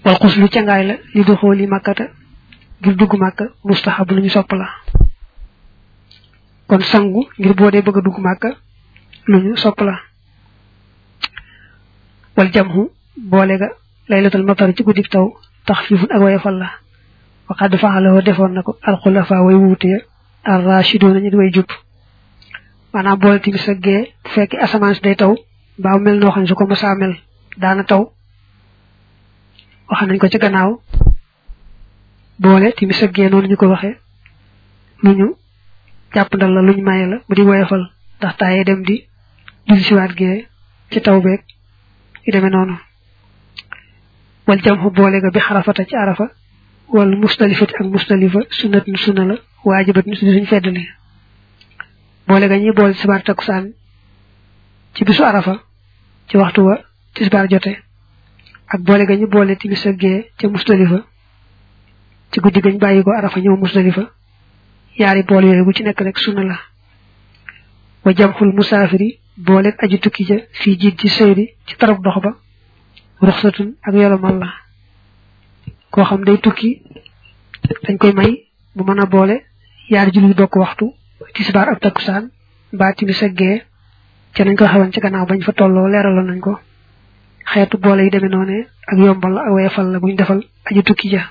wal xuslu cangaay la li du xooli màkkata ngir dugg màkka mustahab lu ñu sopp la kon sangu ngir boo dee bëgg a dugg màkka lu ñu sopp la wal jamhu boole ga laylatul matar ci guddik taw taxfifun ak wayefal la waxad fa'alahu defoon na ko alxulafa way wuute ya ar rashiduna ñu di way jub maanaam boole timis ak gee bu fekkee asamaan si day taw mbaa mel noo xam ne su ko mësaa mel daana taw wax nañ ko ci gannaaw boole timis ak gee noonu ñu ko waxee lu ñu jàppandal la lu ñu maye la bu di woyofal ndax taaye dem di julli siwaat gee ci taw beeg yu demee noonu wal jamxu boole ga bi xarafata ci arafa wal mustalifati ak mustalifa sunnat nu sunna la waajibat nu suñu feddali boole ga ñi boole tisbaar takkusaan ci bisu arafa ci waxtu wa tisbaar jote ak boole ga ñu boole timis ak gee ca mustalifa ci guddi gañ bàyyi ko arafa ñëw mustalifa yaari boole yooyu bu ci nekk rek sunna la wa jamxul musaafiri boole aji tukki ja fii jiit ci sëyri ci tarab dox ba ruxsatun ak yolomal la koo xam day tukki dañ koy may bu mën a boole yaari julli bokk waxtu tisbaar ak takkusaan mbaa timis ak gee ca nañ ko xewoon ci gannaaw bañ fa tolloo leeraloon nañ ko xeetu boole yi demee noone ak yombal la ak weefal la buñ defal aji tukki ja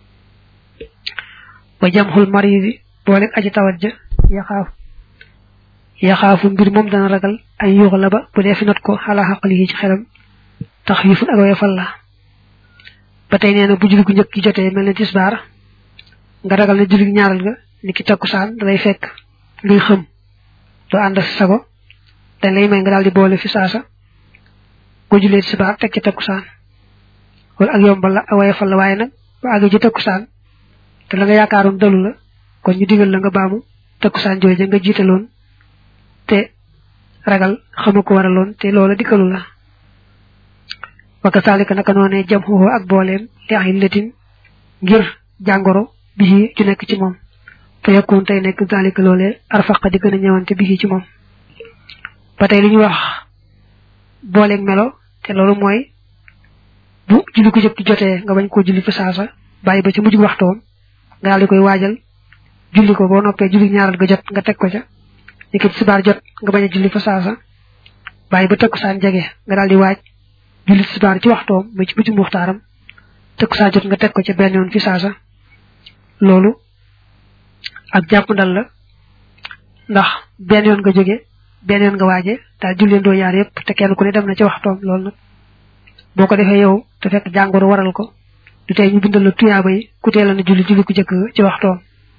wa jamxul maridi boole aji tawat ja yaxaaf yaxaafu mbir moom dana ragal ay yuux la ba bu dee fi not ko xalaa xaqali yi ci xelam tax yifun ak weefal la ba tey nee na bu julli gu njëkk gi jotee mel ne tisbaar nga ragal ne julli ñaaral ga ni ki takkusaan dalay fekk ngay xëm doo ànd ak sago dañ lay may nga daal di boole fi saasa boo jullee tisbaar teg ci takkusaan wala ak yombal la ak weefal la waaye nag ba àgg ci takkusaan te la nga yaakaaroon dalu la kon ñu digal la nga baamu takkusaan jooje nga jiitaloon te ragal xama ko waraloon te loola dikkalu la waka saalika naka noonee jam xuxoo ak booleem li ax letin ngir jàngoro bii ju nekk ci moom fa yakun tey nekk zalika loolee arfaqa di gën a ñëwante bii ci moom ba tey li ñuy wax booleeg melo te loolu mooy bu julli ko jëkk jotee nga bañ koo julli fa saasa bàyyi ba ci mujj waxtoom nga daal di koy waajal julli ko boo noppee julli ñaaral ga jot nga teg ko ca ni ki tisbaar jot nga bañ a julli fa saasa bàyyi ba takkusaan jege nga daal di waaj julli tisbaar ci waxtoom ba ci mujj muxtaaram takkusaan jot nga teg ko ca benn yoon fi saasa loolu ak jàpp ndal la ndax benn yoon nga jóge benn yoon nga waaje daal julleen doo yaar yëpp te kenn ku ne dem na ci waxtoom loolu nag boo ko defee yow te fekk jàngoro waral ko du tey ñu bindal la tuyaaba yi ku teel na julli julli ku jëkk ci waxtoom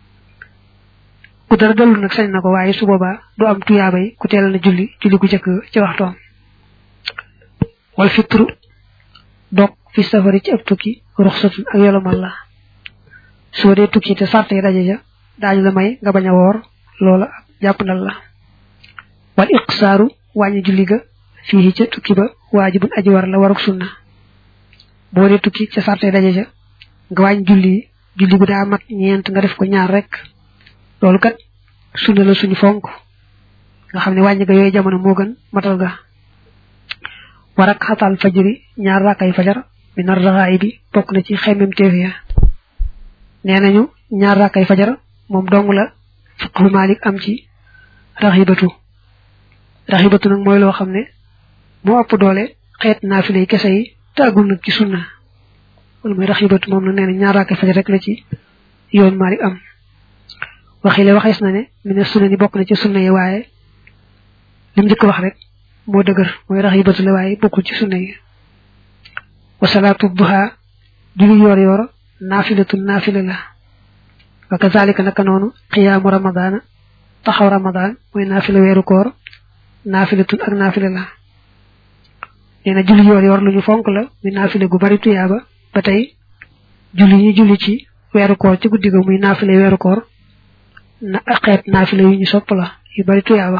ku dara dalul nag sañ na ko waaye su boobaa du am tuyaaba yi ku teel na julli julli ku jëkk ci waxtoom wal fitru dog fi safari ci ab tukki ruxsatun ak yolomal la soo dee tukki te sart yi daje ja daañu la may nga bañ a woor loola jàpp ndal la wal iqsaaru wàññi julli ga fii ca tukki ba waajibun aji war la waruk sunna boo dee tukki ca sarte daje ca nga wàññi julli julli bu daa mat ñeent nga def ko ñaar rek loolu kat sunna la suñu fonk nga xam ne wàññi ga yooyu jamono moo gën matal ga war ak xatal fajri ñaar rakkay fajar mi nar raxaay bi bokk na ci xemmem teef ya nee nañu ñaar rakkay fajar moom dong la fiqhu malik am ci raxibatu raxibatu nag mooy loo xam ne moo ëpp doole xeet naafile yi kese yi te agul nag ci sunna wala mooy raxibatu moom nag nee na ñaar rakkay fajar rek la ci yoon malik am waxile waxees na ne mi ne sunna ni bokk na ci sunna yi waaye li mu njëkk wax rek moo dëgër mooy raxibatu la waaye bokkul ci sunna yi wa salaatu duha julli yoor yoor naafilatu naafila la wa kazalika naka noonu xiyaamu ramadaana taxaw ramadaan mooy naafila weeru koor naafilatun ak naafila la nee na julli yoor yoor lu ñu fonk la muy naafila gu bari tuyaaba ba tey julli ñi julli ci weeru koor ci guddi ga muy naafila weeru koor na xeet naafila yu ñu sopp la yu bari tuyaaba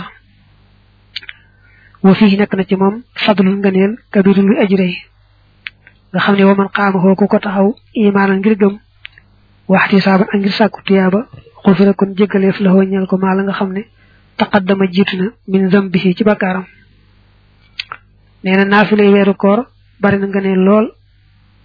wa fii nekk na ci moom fadlul ngëneel kabirul luy aji rëy nga xam ne wa man xaama xoo ku ko taxaw imaanan ngir gëm waxti saaban ak ngir sàkku tuyaaba xufira kon jéggaleef la ñeel ko maa la nga xam ne taqaddama jiitu na min zambihi ci bakkaaram nee na naafilay weeru koor bari na ngëneel lool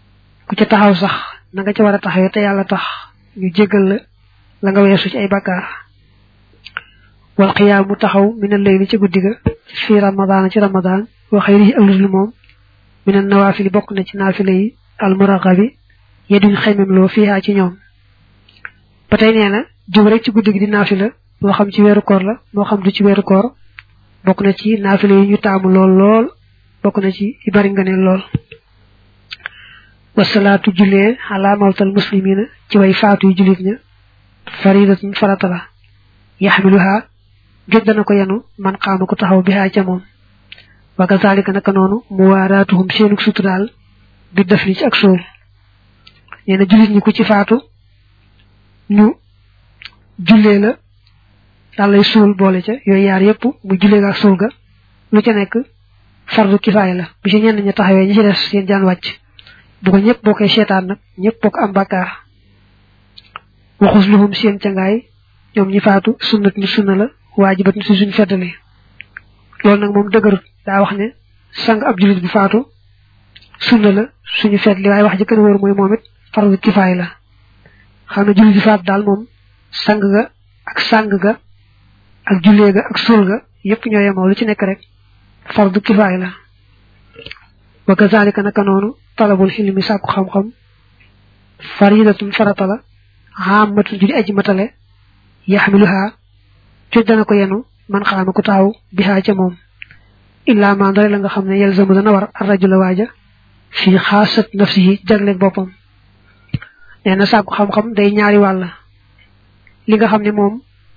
ku ca taxaw sax na nga ca war a taxawee te yàlla tax ñu jéggal la la nga weesu ci ay bakkaar wal qiyaamu taxaw min al-layli ci guddi ga fi ramadan ci ramadan wa xayrihi ak ludul moom min an-nawaafili bokk na ci naafila yi al-muraghabi yeduñ xaymem loo fiihaa ci ñoom ba tey nee na jóg rek ci guddi gi di naafila moo xam ci weeru koor la moo xam du ci weeru koor bokk na ci naafila yi ñu taamu lool lool bokk na ci yu bari nga ne lool wasalaatu jullee ala mawtal muslimina ci way faatu yu jullit ña faridatun farata la yaxmiluha géej dana ko yenu man xaama ko taxaw bi ca moom wa kazalika naka noonu muwaaraatuhum seenu suturaal bi def ni ci ak suul nee na jullit ñi ku ci faatu ñu jullee la daal lay suul boole ca yooyu yaar yëpp mu jullee ga ak suul ga lu ca nekk fardu kifaaya la bu ci ñenn ña taxawee ñi ci des seen jaan wàcc bu ko ñëpp bokkee seetaan nag ñëpp bokk am bakkaar waxus luhum seen cangaay ñoom ñi faatu sunnat ni sunna la waajibat ni si suñ feddali loolu nag moom dëgërut daa wax ne sang ab jullit bu faatu sunna la suñu feddli waaye wax ji gën a wóor mooy moom it fardu kifaaya la xam ne jullit bu faatu daal moom sang ga ak sang ga ak jullee ga ak suul ga yëpp ñoo yemoo lu ci nekk rek fardu kifaaya la wa kazalika naka noonu talabul xilmi sàkku xam-xam faridatun farata la xaamatun judi aji matale yaxmiluha coj dana ko yenu man xaama ku taxaw bihaa ca moom illa ma ndare la nga xam ne yelzamu dana war arrajula waaja fii xaasat nafsihi jagleeg boppam nee na sàkku xam-xam day ñaari wàll li nga xam ne moom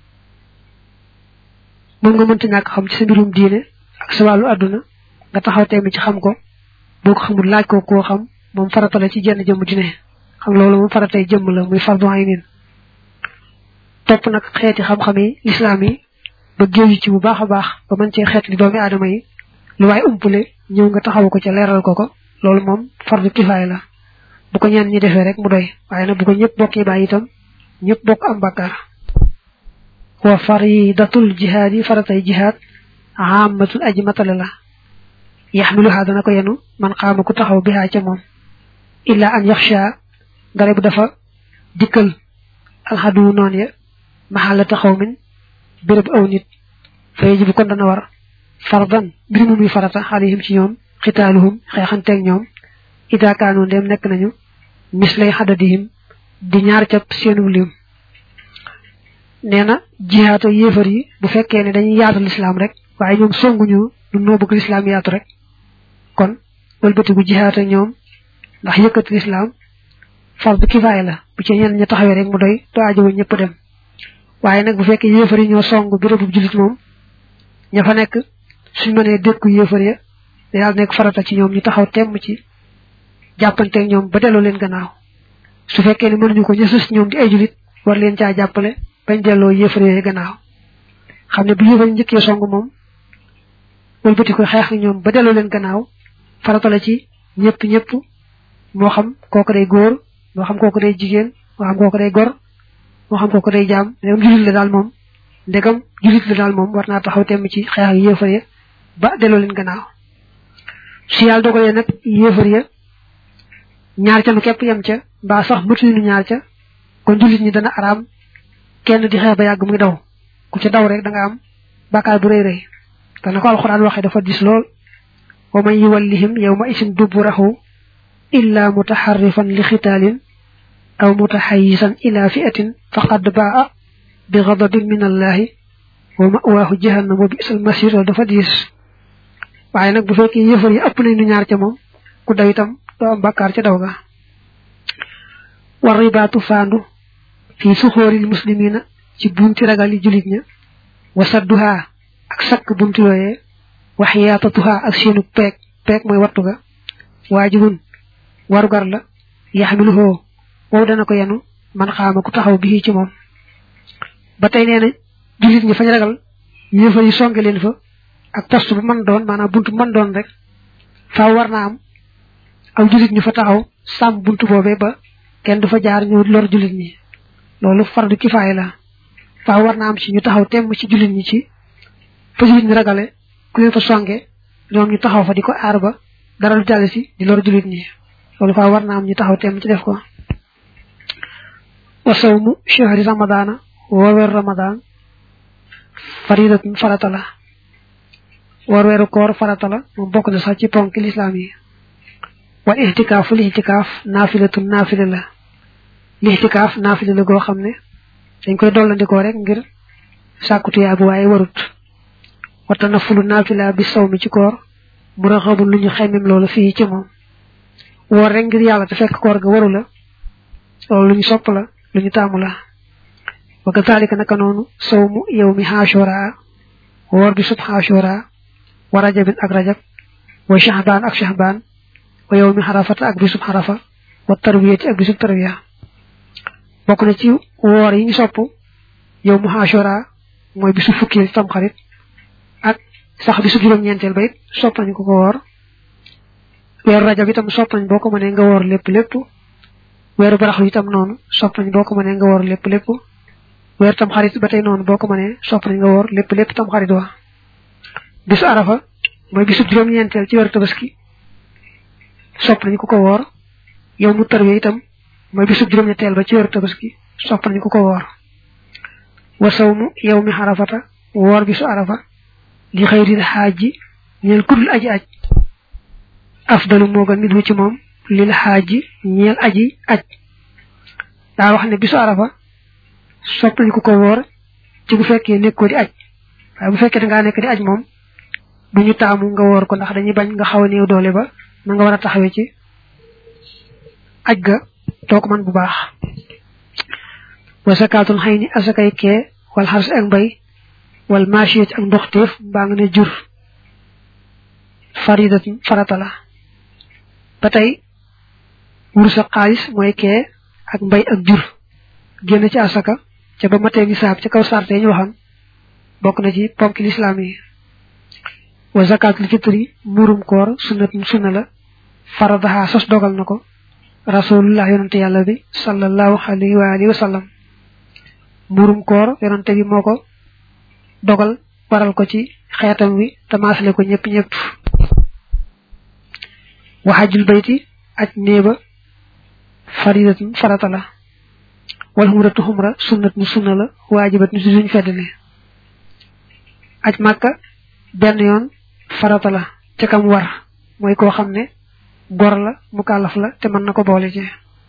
moom nga mënta ñàkk xam ci sa mbirum diine ak sa wàllu àdduna nga taxaw teemi ci xam ko boo ko xamul laaj ko koo xam moom farata la ci jenn jëmm ju ne xam loolu moom faratay jëmm la muy fardu aynin topp nag xeeti xam-xam yi lislaam yi ba géeju ci bu baax a baax ba mën cee xeet li doomi aadama yi lu waaye umpule ñëw nga taxaw ko ca leeral ko ko loolu moom fardu kifaay la bu ko ñenn ñi defee rek mu doy waaye nag bu ko ñëpp bokkee bàyyi itam ñëpp bokk am bakkaar wa faridatul jihaad yi faratay jihaad amatul aji matale la yaxmiluha dana ko yenu man xaama ku taxaw bihaa ca moom illa an yaxsha ngare bu dafa dikkal alxadu noon ya maxalla taxaw min béréb aw nit fa yajibu kon dana war fardan mbir mu muy farata xalihim ci ñoom xitaaluhum xeexanteeg ñoom ida kaanu ndem nekk nañu mislay xadadihim di ñaar cap seenu lim nee na jihaata yéefar yi bu fekkee ne dañuy yaatu lislaam rek waaye ñoom songuñu lu noo bëgg lislaam yaatu rek kon wëlbatigu jihaata ñoom ndax yëkkati lislaam fardu kifaaya la bu ci ñenn ña taxawee rek mu doy to ajowu ñëpp dem waaye nag bu fekkee yéefar yi ñoo song bérébu jullit moom ña fa nekk suñ mënee dékku yéefar ya day daal nekk farata ci ñoom ñu taxaw temm ci jàppanteeg ñoom ba delloo leen gannaaw su fekkee ne mënuñu ko ña sës ñoom di ay jullit war leen caa jàppale bañ delloo yéefar yooyu gannaaw xam ne bu yéefar njëkkee song moom wëlbati ko xeex ak ñoom ba delloo leen gannaaw farata la ci ñëpp ñëpp moo xam kooku day góor moo xam kooku day jigéen moo xam kooku day gor moo xam kooku day jaam ndegam julit la daal moom ndegam julit la daal moom war naa taxaw temm ci xeex ak yéefar ya ba delloo leen gannaaw su yàlla dogalee nag yéefar ya ñaar ca nu képp yem ca mbaa sax mëtuñu ñaar ca kon julit ñi dana araam kenn di xeex ba yàgg muy daw ku ca daw rek da nga am bàkkaar bu rëy rëy te na ko alxuraan waxee dafa dis lool wa man yuwallihim yawma isin duburahu illa mutaharrifan li xitaalin aw mutaxayisan ila fi'atin faqad baa bi ghadabin min allahi wa ma'waahu jahannam wa bi'sal masir loolu dafa diis waaye nag bu fekkee yëfar yi ëpp nañu ñaar ca moom ku daw itam doo am bàkkaar ca daw ga war ribaatu faandu fii suxóoril muslimina ci bunti ragali julit ña wa sadduha ak sakk buntu yooyee wax yaatatuha ak seenu peeg peeg mooy wattu ga waajibun warugar la yaxmiluhoo wow dana ko yenu man xaama ku taxaw bii ci moom ba tey nee na jullit ñi fañ ragal yéefar yi songe leen fa ak poste bu mën doon maanaam buntu bu mën doon rek faaw war naa am aw jullit ñu fa taxaw sàmm buntu boobee ba kenn du fa jaar ñu lor jullit ñi loolu fardu kifaaya la faaw war naa am ci ñu taxaw temm ci jullit ñi ci fa jullit ñi ragale ku leen fa songe ñoom ñu taxaw fa di ko aar ba dara du jàll si di lor jullit ñi loolu fa war na am ñu taxaw teem ci def ko wa sawmu shahri ramadana wa weer ramadan faridatun farata la war weeru koor farata la moom bokk na sax ci ponk lislaam yi wal ihtikaaf li ihtikaaf naafilatun naafila la li ihtikaaf naafila la goo xam ne dañ koy dollandikoo rek ngir sàkku tuyaa bu waaye warut wata na fulu naafila bi saw mi ci koor mu raxabul lu ñu xemmem loolu fii ci moom woor rek ngir yàlla te fekk koor ga waru la loolu lu ñu sopp la lu ñu taamu la wa kazalika naka noonu sawmu yawmi ashura woor bi sub ashura wa rajabin ak rajab wa shahbaan ak shahbaan wa yawmi xarafata ak bisub xarafa wa tarwiyati ak bisub tarwiya bokk na ci woor yi ñu sopp yow mu ashura mooy bisu fukkeel tam xarit ak sax bisu juróom-ñeenteel ba it sopp nañ ko ko woor weeru rajab itam sopp nañ boo ko mënee nga woor lépp lépp weeru baraxlu itam noonu sopp nañ boo ko mënee nga woor lépp lépp weeru tam xarit ba tey noonu boo ko mënee sopp nañ nga woor lépp lépp tam xarit wa bisu arafa mooy bisu juróom-ñeenteel ci weeru tabaski sopp nañ ko ko woor yow mu tarwe itam mooy bisu juróom-ñetteel ba ci weeru tabaski sopp nañ ko ko woor wa sawmu yow mi xarafata woor bisu arafa li xëyril xaaji ñeel kudul aji aj afdalu moo gën nit wu ci moom lil xaaji ñeel aji aj daa wax ne bisu arafa sopp nañ ko ko woor ci bu fekkee nekkoo di aj waaye bu fekkee da ngaa nekk di aj moom du ñu taamu nga woor ko ndax dañuy bañ nga xaw a néew doole ba na nga war a taxawee ci aj ga doo ko man bu baax wa sakaatul xëy ni asakay kee wal xars ak mbay wal maasiyat ak ndoxteef mbaa nga ne jur faridat farata la ba tey wurus ak xaalis mooy kee ak mbay ak jur génn ci asaka ca ba matee nisaab ca kaw sarte ñu waxoon bokk na ci ponk lislaam yi wa zakatul fitri murum koor sunnatun sunna la faradaha sos dogal na ko rasulullah yonante yàlla bi sallallahu alayhi wa alihi wa sallam murum koor yonante bi moo ko dogal waral ko ci xeetam wi tamaasale ko ñëpp ñëpp wa hajjul bayti aj néeba faridatun farata la wal xumratu xumra sunnatun sunna la waajibatun si suñ feddale aj màkka benn yoon farata la ca kam war mooy koo xam ne gor la mu kàllaf la te mën na ko boole ci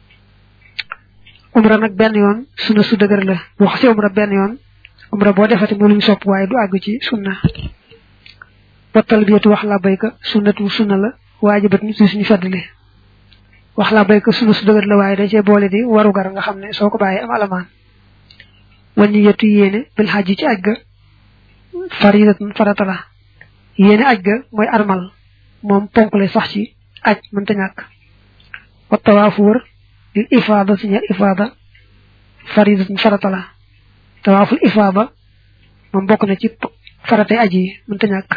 umra nag benn yoon sunna su dëgër la boo xasee umra benn yoon umra boo defati mu luñ sopp waaye du àgg ci sunna wa talbiyatu wax la bayka sunnatu sunna la waajibat ni suñu feddali wax la bayka sunna su dëgër la waaye da cee boole di waru gar nga xam ne soo ko bàyyee am alamaan wañu yetu yéene bil xaj ci aj ga faridatun farata la yéene aj ga mooy armal moom ponk lay sax ci aj mënta ñàkk wa tawaafu wër lil ifaada si ñeel ifaada faridatun farata la tawaaful ifaada moom bokk na ci faratay aj yi mënta ñàkk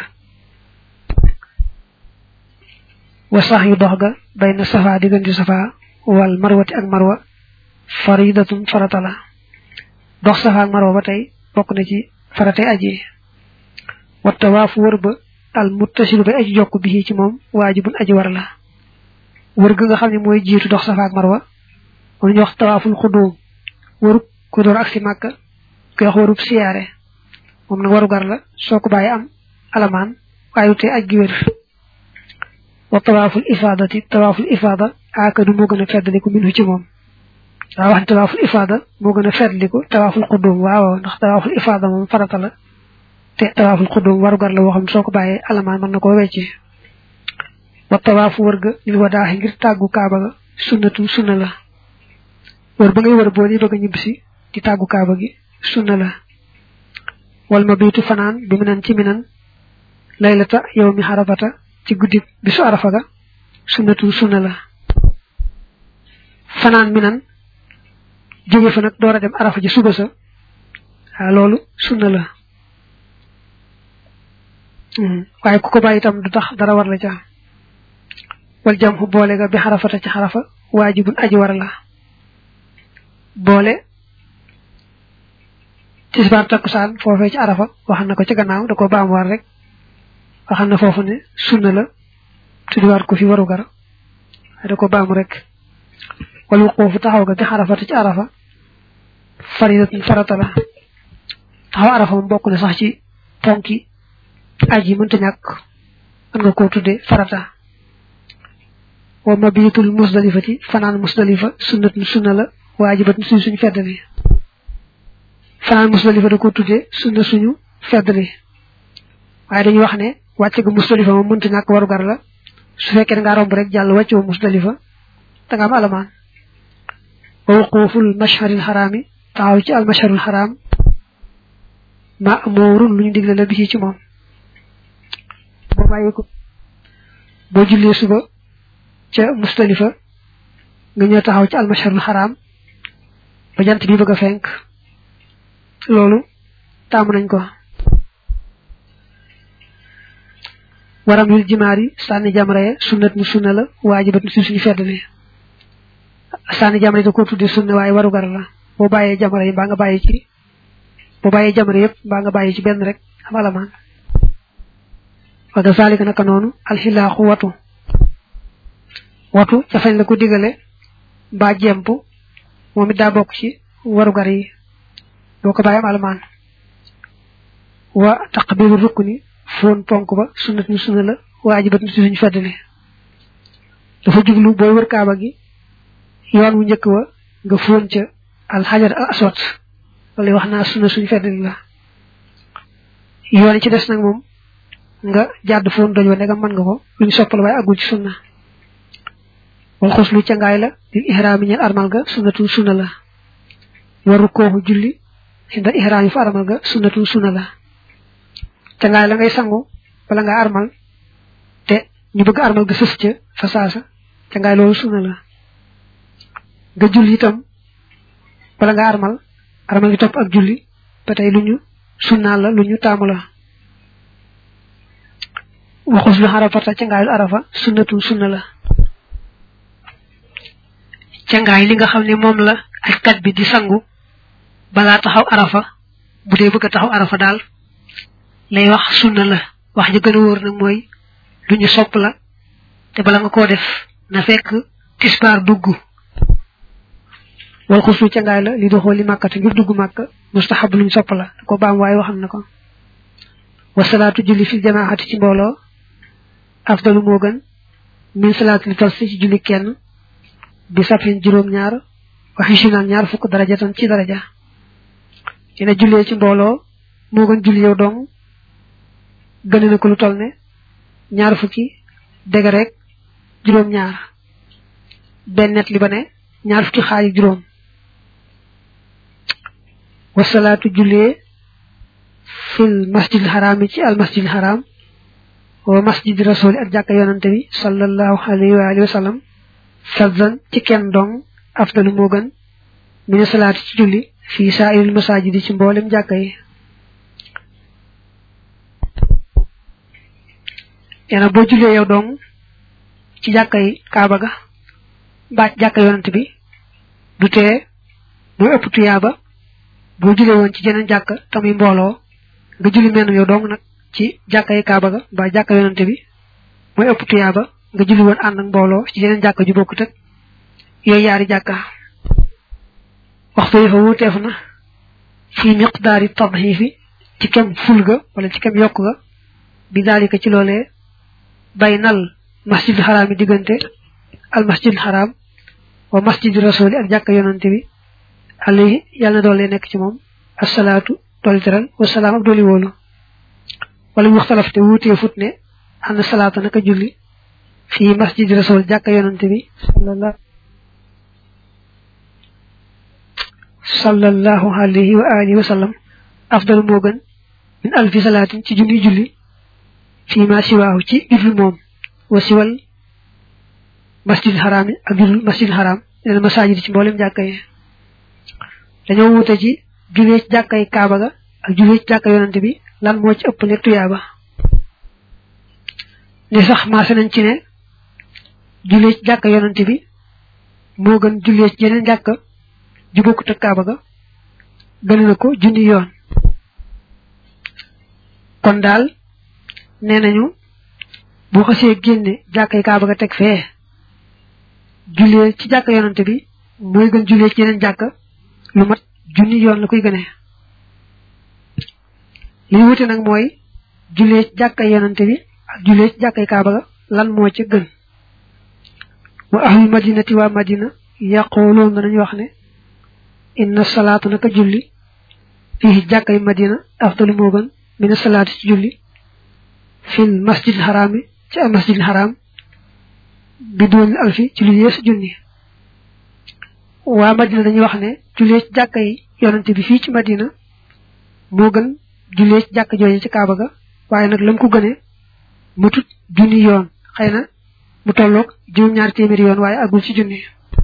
wa sax yu dox ga bay na safa diggante safa wal marwati ak marwa faridatun farata la dox safa ak marwa ba tey bokk na ci faratay aj yi wa tawaafu wër ba al muttasilu bay aji jokk bi ci moom waajibun aji war la wër ga nga xam ne mooy jiitu dox safa ak marwa moom ñu wax tawaaful xudóom wërub ku door ak si màkka koy wax wërub siyaare moom nag waru gar la soo ko bàyyi am alamaan waaye du tee aj gi wér wa tawaaful ifaadati tawaaful ifaada aakadu moo gën a feddaliku minhu ci moom daa wax ne tawaaful ifaada moo gën a feddaliku tawaaful xudóom waaw ndax tawaaful ifaada moom farata la te tawaaful xudum warugar la woo xam soo ko bàyyee alamaan mën na koo wecce wa tawaafu wër ga lil wadaaxi ngir tàggu kaaba ga sunnatu sunna la wër ba ngay wër boo di bëgg a ñibbisi di tàggu kaaba gi sunna la wal ma biitu fanaan bi minan ci minan laylata yow mi xarafata ci guddi bisu arafa ga sunnatu sunna la fanaan minan jóge fa nag door a dem arafa ji suba sa waaw loolu sunna la waaye ku ko bàyyi itam du tax dara war la ca wal jam xu boole ga bi xarafata ci xarafa waajibun aji war la boole tisbaar takkusaan foofee ci arafa waxal na ko ci gannaaw da ko baam war rek waxal na foofu ne sunna la tuddiwaat ko fi waru gar da ko baamu rek wal wuquufu taxaw ga bi xarafata ci arafa faridatun farata la taxaw arafa moom bokk na sax ci ponki aji mënta ñàkk mën nga koo tudde farata wa mabitul musdalifati fanaan musdalifa sunnatun sunna la waajibatun suñ suñu feddali fanaan musdalifa da ko tudde sunna suñu feddali waaye dañuy wax ne wàcc ga musdalifa moom mënta ñàkk warugar la su fekkee da ngaa romb rek jàll wàccoo musdalifa da nga am alamaan wa wuquuful mashharil xaraami taxaw ci al mashharul xaraam ma amoorun lu ñu digle la bisi ci moom boo bàyyi ko boo jullee suba ca mustalifa nga ñëw taxaw ci al mashharul xaraam ba jant bi bëgg a fenk loolu taamu nañ ko waram yul jimaari sànni jamra ya sunnat mu sunna la waajibat si suñu feddali sànni jamra yi da ko tudde sunna waaye warugar la boo bàyyee jamra yi mbaa nga bàyyi ci boo bàyyee jamra yëpp mbaa nga bàyyi ci benn rek am alamaan wa kazalika naka noonu alxilaaxu watu watu ca fañ la ko digale mbaa jemp moom it daa bokk ci warugar yi boo ko bàyyi am alamaan wa taqbilu rukni foon ponk ba sunnat ni sunna la waajibat ni suñu feddali dafa jublu booy wër kaaba gi yoon wu njëkk wa nga foon ca alxajar al aswad wala wax naa sunna suñu feddali la yoon yi ci des nag moom nga jàdd foon doj wa ndegam mën nga ko luñ soppal waaye agul ci sunna wal xuslu ca ngaay la lil ihraami ñeel armal ga sunnatun sunna la waru kooxu julli inda ihraam yi fa armal ga sunnatun sunna la ca ngaay la ngay sangu bala nga armal te ñu bëgg armal ga sës ca fa saasa ca ngaay loolu sunna la nga julli itam bala nga armal armal gi topp ak julli ba tey lu ñu sunnaal la lu ñu taamu la waxus lu arafata ca ngaayul arafa sunnatun sunna la ca ngaay li nga xam ne moom la ajkat bi di sangu balaa taxaw arafa bu dee bëgg a taxaw arafa daal lay wax sunna la wax ji gën a wóor nag mooy lu ñu sopp la te bala nga koo def na fekk tisbaar dugg wal xuslu ca ngaay la li doxoo li màkkate ngir dugg màkk mustahab luñ sopp la ko baam waaye waxam na ko wasalaatu julli fi jamaati ci mbooloo afdalu moo gën min salaat li tas ci julli kenn bi safin juróom-ñaar waxi sinaan ñaar fukk daraja tan ci daraja dina jullee ci mbooloo moo gën julli yow dong gën na ko lu toll ne ñaar fukki dégg rek juróom-ñaar benn net li ba ne ñaar fukki xaaj juróom wasalaatu jullee fil masjidil xaraam ci al masjidil xaraam wa masjidi rasuli ak jàkka yonante bi sallallahu alayhi wa alihi wa sallam fadzan ci kenn dong afdalu moo gën mine salaati ci julli fii saa'iril masaajidi ci mboolem jàkka yi yana boo jullee yow dong ci jàkka yi kaaba ga mbaa jàkka yonante bi du tee mooy ëpp tuyaaba boo jullee woon ci jeneen jàkka tamuy mbooloo nga julli menn yow dong nag ci jàkka yi kaaba ga mbaa jàkka yonante bi mooy ëpp tuyaaba nga julli woon ànd ak mbooloo ci jeneen jàkka ju bokkut ak yooyu yaari jàkka waxtu yi fa wuuteef na fii miqdaari tadxiifi ci kem ful ga wala ci kem yokk ga bi daalika ci loolee baynal masjidul xaraam yi diggante al masjidul xaraam wa masjidu rasuli ak jàkka yonante bi alayhi yàlla na doole nekk ci moom asalaatu dooli teral wasalaam ak dooli wóolu wala mu waxtalaf te wuutee fut ne am na salaata naka julli fii masjidi rasul jàkka yonante bi sallallahu sallallahu alayhi wa alihi wa sallam afdal moo gën min alfi salaatin ci junni julli fii ma siwaahu ci judul moom wa siwal masjid xaraam yi ak judul masjid xaraam leen masajid ci mboolem jàkka yi dañoo wuute ci julee ci jàkka yi kaaba ga ak julee ci jàkka yonante bi lan moo ci ëpp nekk tuyaaba ne sax maase nañ ci ne julee ci jàkka yonante bi moo gën julee ci yeneen jàkka ju bokkut ak kaaba ga gën na ko junni yoon kon daal nee nañu bu xasee génne jàkkay kaaba ga teg fee jullee ci jàkka yonante bi mooy gën jullee ci yeneen jàkka lu mat junni yoon la koy gënee li ñu wute nag mooy jullee ci jàkka yonante bi ak jullee ci jàkkay kaaba ga lan moo ca gën wa ahlul madinati waa madina yaqooloon danañu wax ne inna salaatu naka julli fii jàkkay madina afdalu moo gën mina salaatu ci julli fil masjidil xaraami ci al masjidil xaraam bi doon alfi ci lu yeesu junni waa madina dañuy wax ne jullee ci jàkka yi yonante bi fii ci madina moo gën jullee ci jàkka jooje ci kaaba ga waaye nag lam ko gënee mu tut junni yoon xëy na mu tolloog juróom ñaari téeméeri yoon waaye agul ci junni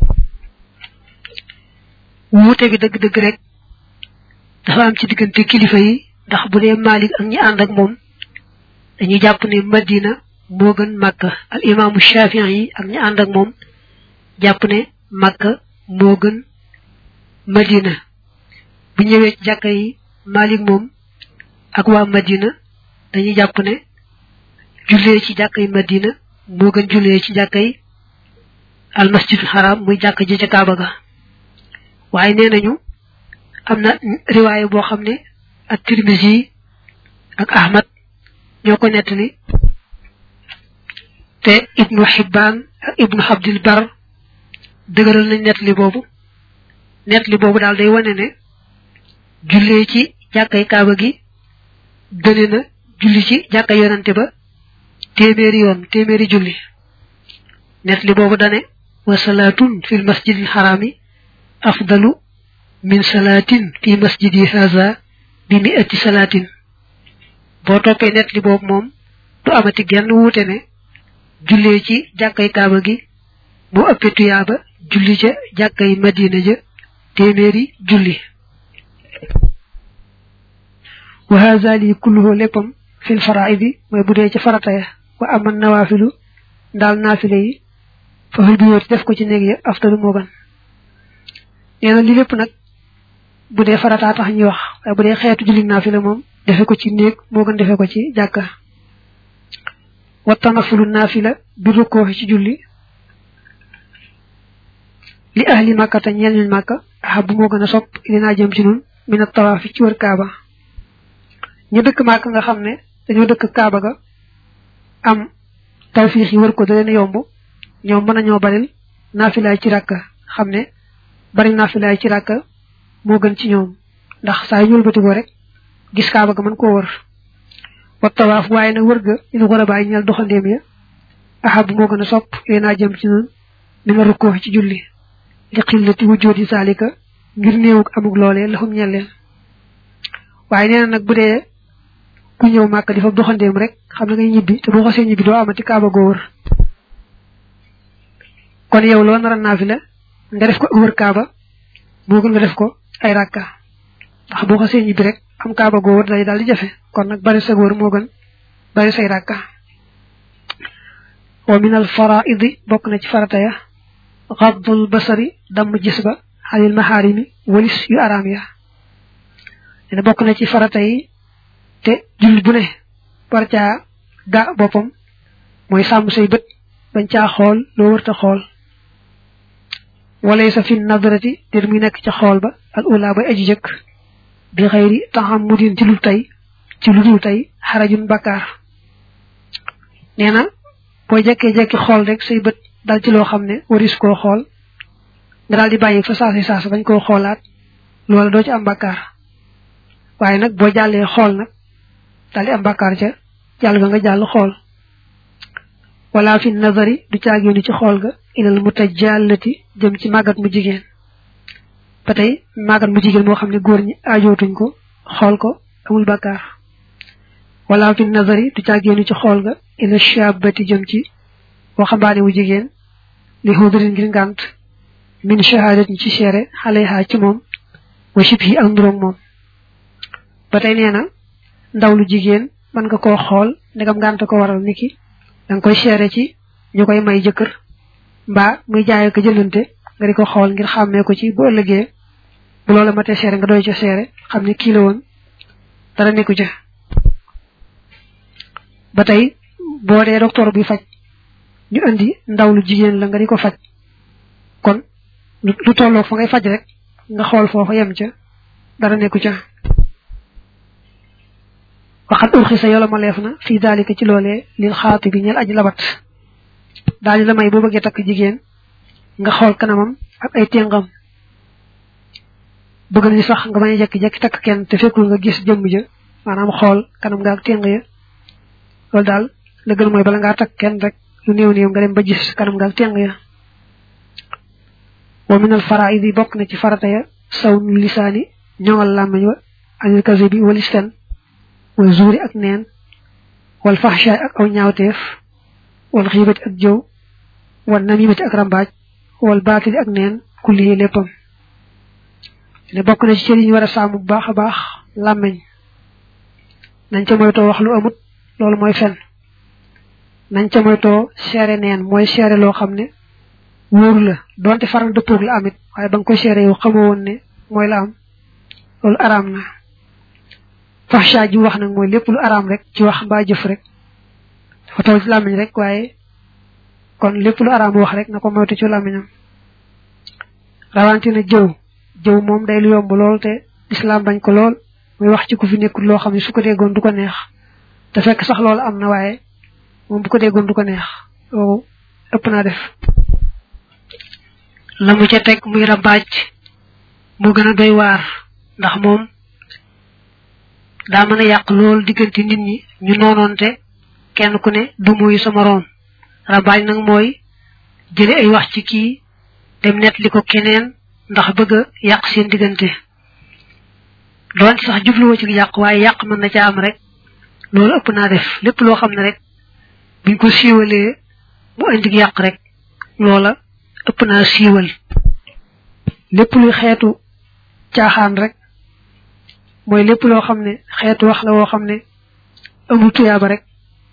wuute bi dëgg-dëgg rek dafa am ci diggante kilifa yi ndax bu dee Malik ak ñi ànd ak moom dañuy jàpp ne Madina moo gën Makka al imaamu Shafi'i yi ak ñi ànd ak moom jàpp ne Makka moo gën Madina bu ñëwee ci jàkka yi Malik moom ak waa Madina dañuy jàpp ne jullee ci jàkka yi Madina moo gën jullee ci jàkka yi al masjidul haram muy jàkka ji ca Kaaba ga waaye nee nañu am na riwaaya boo xam ne ak Tirmisi ak Ahmad ñoo ko nettali te Ibnu Hibbaan ak Ibnu Abdil Bar dëgëral nañ nettali boobu nettali boobu daal day wane ne jullee ci jàkkay Kaaba gi gëne na julli ci jàkka yonante ba téeméeri yoon téeméeri julli nettali boobu dane wa salaatun fil masjidil harami afdalu min salaatin fi masjidi haza bi mi ëtti salaatin boo toppee net li boobu moom du amati genn wuute ne jullee ci jàkkay kaaba gi moo ëppee tuyaaba julli ca jàkkay madina ja téeméeri julli wa haza li kulluhu léppam fil faraidi mooy bu dee ca farata ya wa aman nawaafilu ndaal naafile yi fa fil buyooti def ko ci néeg ya aftalu moo gan nee na li lépp nag bu dee farataa tax ñuy wax waaye bu dee xeetu julli naafila moom defe ko ci néeg moo gën defe ko ci jàkka wattanafulu naafila bi rukkoo ci julli li ahli màkka te ñeel ñuñ màkka ahab bu moo gën a sopp li naa jëm ci nun mina tawaafi ci wër kaaba ñu dëkk màkk nga xam ne dañoo dëkk kaaba ga am tawfiix yi wër ko da leen yomb ñoom mën nañoo baril naafilaay ci ràkka xam ne bari naafilaay ci ràkka moo gën ci ñoom ndax saa yu ñuul batigoo rek gis kaaba ga mën koo wër wa tawaaf waaye nag wër ga ñu war a bàyyi ñeel doxandéem ya ahab moo gën a sopp yéen naa jëm ci noonu mi nga rukkoo ci julli li xillati wujjoodi saalika ngir néewug amug loolee laxum ñeel leen waaye nee na nag bu dee ku ñëw màkk di fa doxandéem rek xam ne ngay ñibbi te boo xasee ñibbi doo amati kaaba goo wër kon yow loo nar a naafila nga def ko wër kaaba moo gën nga def ko ay rakka ndax boo xasee ñibbi rek am kaaba goo wër day daal di jafe kon nag bari sa wër moo gën bari say rakka wa min al faraidi bokk na ci farata ya xaddul basari damm gis ba xalil maxaarimi walis yu araam ya dina bokk na ci farata yi te jullit bu ne war caa ga boppam mooy sàmm say bët bañ caa xool loo wërta xool walay sa fi nadrati te muy nekk ca xool ba al ula bay aji jëkk bi xëyri taxam mu din ci lu tey ci lu dul tey xarajun bakkaar nee na boo jekkee-jekki xool rek say bët dal ci loo xam ne waris koo xool nga daal di bàyyi fa saasi saasa bañ koo xoolaat loola doo ci am bakkaar waaye nag boo jàllee xool nag daal di am bakkaar ca jàll ga nga jàll xool wala fi nazari du caagéenu ci xool ga ilal mutajallati jëm ci màggat mu jigéen ba tey màggat mu jigéen moo xam ne góor ñi aajootuñ ko xool ko amul bakkaar wala fi nazari du caagéenu ci xool ga ila shabati jëm ci waxambaane wu jigéen li xudurin ngir ngànt min shahadat ci seere xale xaa ci moom wa shib yi ak nduróog moom ba tey nee na ndaw lu jigéen mën nga koo xool ndegam ngànt ko waral niki danga koy seere ci ñu koy may jëkkër mbaa muy jaay ko jëlante nga di ko xool ngir xàmmee ko ci bu ëllëgee bu loola matee seere nga doy ca seere xam ne kii la woon dara nekku ca ba tey boo dee docteur bi faj ñu indi ndaw lu jigéen la nga di ko faj kon lu tolloo fa ngay faj rek nga xool foofa yem ca dara nekku ca waxat urxi sa yola ma leef na fii daalika ci loolee lil xaati bi ñel aji labat daañu la may boo bëggee takk jigéen nga xool kanamam ak ay téngam bëgg nañu sax nga bañ a jekki-jekki takk kenn te fekkul nga gis jëmm ja maanaam xool kanam nga ak téng ya loolu daal la gën mooy bala ngaa takk kenn rek lu néew néew nga dem ba gis kanam nga ak téng ya wa minal faraid yi bokk na ci farata ya saw nu lisaani ñoŋal làmmiñ wa anil kasi bi walis fen wal zuuri ak neen wal faxshaay ak aw ñaawteef wal xiibati ak jëw wal namimati ak rambaaj wal baatili ak neen kulli léppam ne bokk na ci cër yi ñu war a sàmm bu baax a baax làmmiñ nañ ca moytoo wax lu amut loolu mooy fen nañ ca moytoo seere neen mooy seere loo xam ne wóoru la donte faral dëppoog la amit waaye ba nga koy seere yow xamoo woon ne mooy la am loolu araam na faxsha ji wax nag mooy lépp lu araam rek ci wax mbaa jëf rek dafa taw ci làmmiñ rek waaye kon lépp lu araam wax rek na ko moytu ci làmmiñam rawantina jëw jëw moom day lu yomb lool te islam bañ ko lool muy wax ci ku fi nekkul loo xam ne su ko déggoon du ko neex te fekk sax loolu am na waaye moom bu ko déggoon du ko neex loolu ëpp naa def la mu ca teg muy rambaaj mu gën a doy waar ndax moom daa mën a yàq lool diggante nit ñi ñu noonoonte kenn ku ne du muy sa moroom rambaaj nag mooy jële ay wax ci kii dem net li ko keneen ndax bëgg a yàq seen diggante doon ci sax jubluwoo ci yàq waaye yàq mën na ca am rek loolu ëpp naa def lépp loo xam ne rek buñ ko siiwalee mu indi yàq rek loola ëpp naa siiwal lépp luy xeetu caaxaan rek mooy lépp loo xam ne xeetu wax la woo xam ne amul tuyaaba rek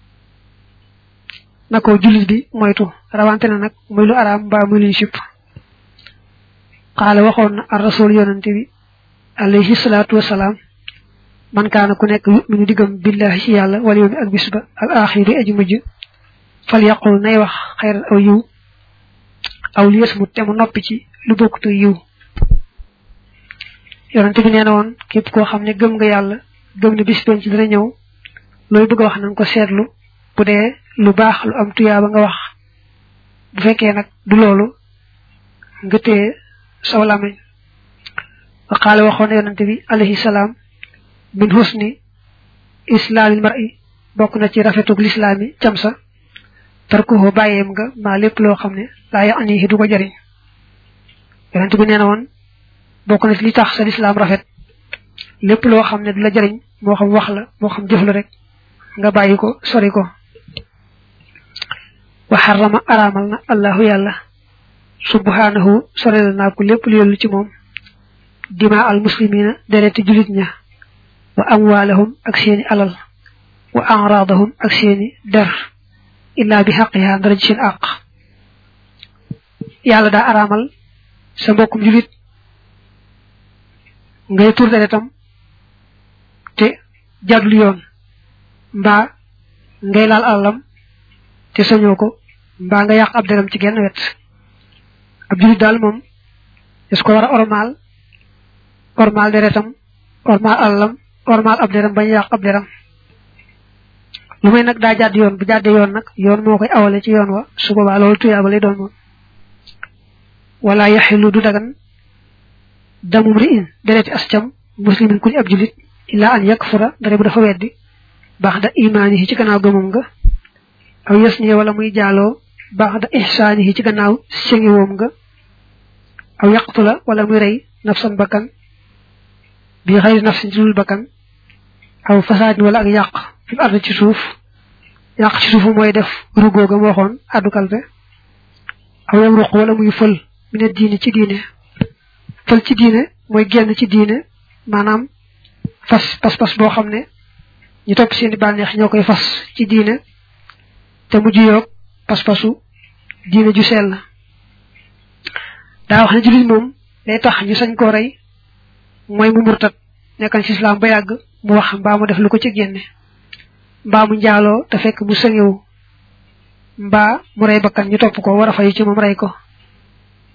na ko jullit bi moytu rawante na nag muy lu araam mbaa muy luñ sipp xaala waxoon na ar rasul yonante bi alayhi salaatu wasalaam man kaana ku nekk yuminu diggam billahi ci yàlla wala yawmi ak bis ba al axiri aji mujj fal yaqul nay wax xayran aw yiw aw li yasmut te mu noppi ci lu bokkutu yiw yonante bi nee na woon képp koo xam ne gëm nga yàlla gëm ne bis penc dina ñëw looy bëgg a wax nanga ko seetlu bu dee lu baax lu am tuyaaba nga wax bu fekkee nag du loolu nga téye saw làmmiñ wa qaala waxoon yonante bi alayhi salaam min husni islaamil mar'i bokk na ci rafetug lislaami cam sa tarkuhu bàyyeem nga maa lépp loo xam ne laa yaanihi du ko jariñ yonante bi nee na woon bokk na ci li tax sa lislaam rafet lépp loo xam ne du la jariñ moo xam wax la moo xam jëf la rek nga bàyyi ko sori ko wa xarama araamal na allahu yàlla subhanahu sorel naa ko lépp lu yollu ci moom dima al muslimina dereti julit ña wa amwaalahum ak seeni alal wa anraadahum ak seeni der illa bi xaqiha dara ci seen àq yàlla daa araamal sa mbokkum julit ngay tur deretam te jadul yoon mbaa ngay laal alalam te sañoo ko mbaa nga yàq ab deram ci genn wet ab julit daal moom est ko war a ormaal ormaal deretam ormaal alalam ormaal ab deram bañ yàq ab deram lu may nag daa jàdd yoon bu jàddee yoon nag yoon moo koy awale ci yoon wa su boobaa loolu tuyaaba lay doon moom wala yaxilu du dagan damum ri in dereti ascam muslimin ku di ab julit illa an yakfura dara bu dafa weddi baax da imaanihi ci gannaaw gëmam nga aw yes ni wala muy jaaloo baax da ihsaanihi ci gannaaw sengiwoom nga aw yaqtula wala muy rey nafsan bakkan bi xëy nafsin ci dul bakkan aw fasaadin wala ak yàq fi arda ci suuf yàq ci suufu mooy def rugóoga mu waxoon addu kalpe aw yam ruq wala muy fël mi ne diine ci diine fël ci diine mooy génn ci diine maanaam fas pas pas boo xam ne ñu topp seeni bànneex ñoo koy fas ci diine te mujj yoog pas-pasu diine ju sell la daa wax ne jullit moom day tax ñu sañ koo rey mooy mu murtat nekkan ci islam ba yàgg mu wax mbaa mu def lu ko ci génne mbaa mu njaaloo te fekk mu sëngewu mbaa mu rey bakkan ñu topp ko war a fay ci moom rey ko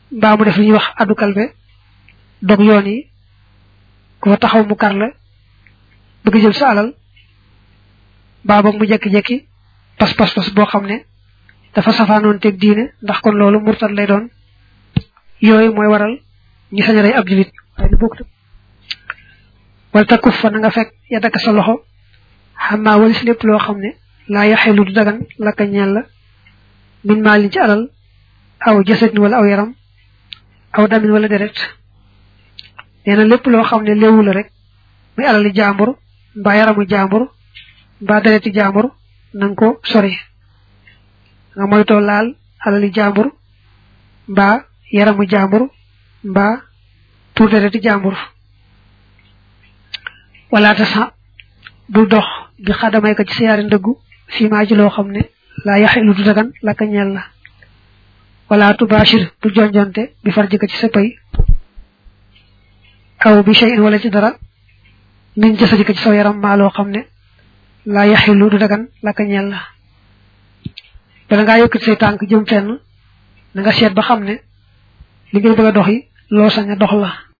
mbaa mu def li ñuy wax addu kalbe dog yoon yi ku fa taxaw mu kar la bëgg jël sa alal mbaa boog mu jekki-jekki pas pas pas boo xam ne dafa safaanoon teg diine ndax kon loolu murtad lay doon yooyu mooy waral ñi sañ a rey ab julit waaye bokk wala takuf fa na nga fekk ya dakk sa loxo xamaa walis lépp loo xam ne laa yaxelu du dagan laka ñeel la min maalin ci alal aw jasadin wala aw yaram aw damin wala deret nee na lépp loo xam ne léewu la rek muy alali jaambur mbaa yaramu jaambur mbaa dereti jaambur nanga ko sori nga moytoo laal alali jaambur mbaa yaramu jaambur mbaa tur dereti jaambur wala ta sa du dox bi xadamay ko ci siyaari ndëggu fii maa ji loo xam ne laa yaxilu du dagan la ka ñeel la wala tubashir du jonjonte bi far jëkk ci sa pay aw bi shay'in wala ci dara min jësa jëkk ci saw yaram maa loo xam ne laa yaxilu du dagan la ka ñeel la bala ngaa yëkkati say tànk jëm fenn na nga seet ba xam ne li ngay bëgg a dox yi loo sañ a dox la